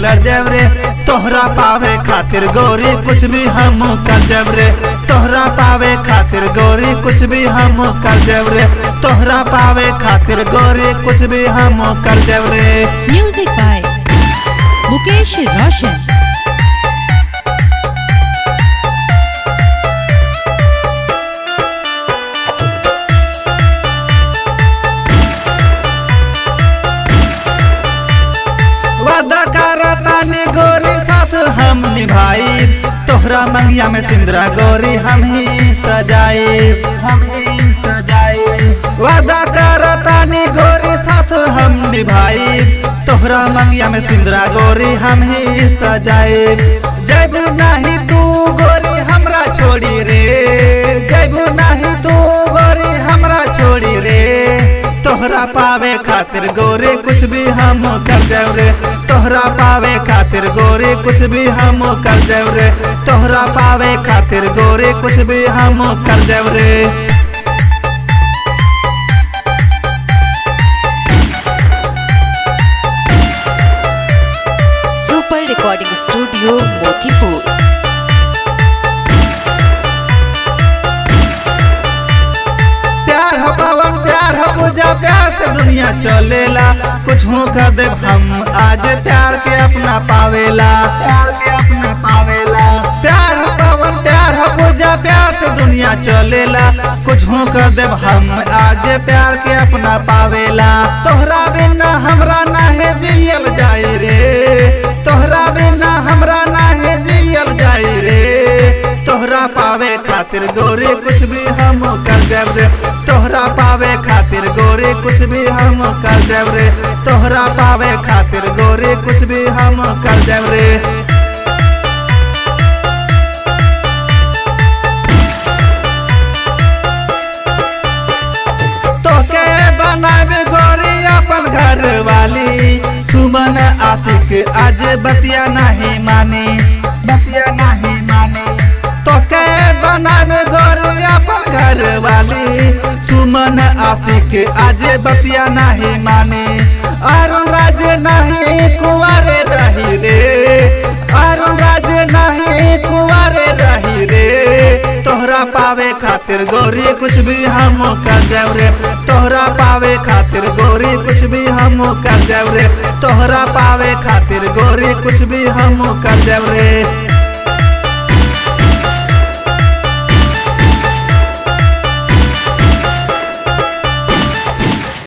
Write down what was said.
कर जब रे तोहरा पावे खातिर गोरी कुछ भी हम कर जब रे तोहरा पावे खातिर गोरी कुछ भी हम कर जब रे तोहरा पावे खातिर गोरी कुछ भी हम कर जब रे Music by Mukesh Roshan. वादा करतानी गोरी साथ हम निभाई तोहरा मंगिया में सिंदरा गोरी हम ही सजाए हम ही सजाए वादा करतानी गोरी साथ हम निभाई तोहरा मंगिया में सिंदरा गोरी हम ही सजाए जब नहीं तू गोरी हमरा छोड़ी रे जब नहीं तू गोरी हमरा छोड़ी रे तोहरा पावे खातिर गोरे कुछ भी हम कर देव रे तोहरा पावे खातिर गोरे कुछ भी हम कर देव रे तोहरा पावे खातिर गोरे कुछ भी हम कर देव रे सुपर रिकॉर्डिंग स्टूडियो मोतीपुर प्यार है पवन प्यार है पूजा प्यार से दुनिया चलेला कुछ हो कर दे हम आज प्यार के अपना पावेला प्यार के अपना पावेला प्यार है पवन प्यार है पूजा प्यार से दुनिया चलेला कुछ हो कर दे हम आज प्यार के अपना पावेला तोहरा बिना हमरा नाहे जियल जाए रे तोहरा बिना हमरा नाहे जियल जाए रे तोहरा पावे खातिर गोरे कुछ भी हम कर देव रे तोहरा पावे खातिर गोरे कुछ भी हम कर देव रे तोहरा पावे खातिर गोरे कुछ भी हम कर देव रे तोके बनावे गोरी अपन घर वाली सुमन आशिक आज बतिया नहीं मानी बतिया नहीं मानी तोके बनावे गोरी अपन घर वाली सुमन आशिक आज बतिया नहीं मानी अरुण राज नहीं कुंवारे रही रे अरुण राज नहीं कुंवारे रही रे तोहरा पावे खातिर गोरी कुछ भी हम कर देव रे तोहरा पावे खातिर गोरी कुछ भी हम कर देव रे तोहरा पावे खातिर गोरी कुछ भी हम कर देव रे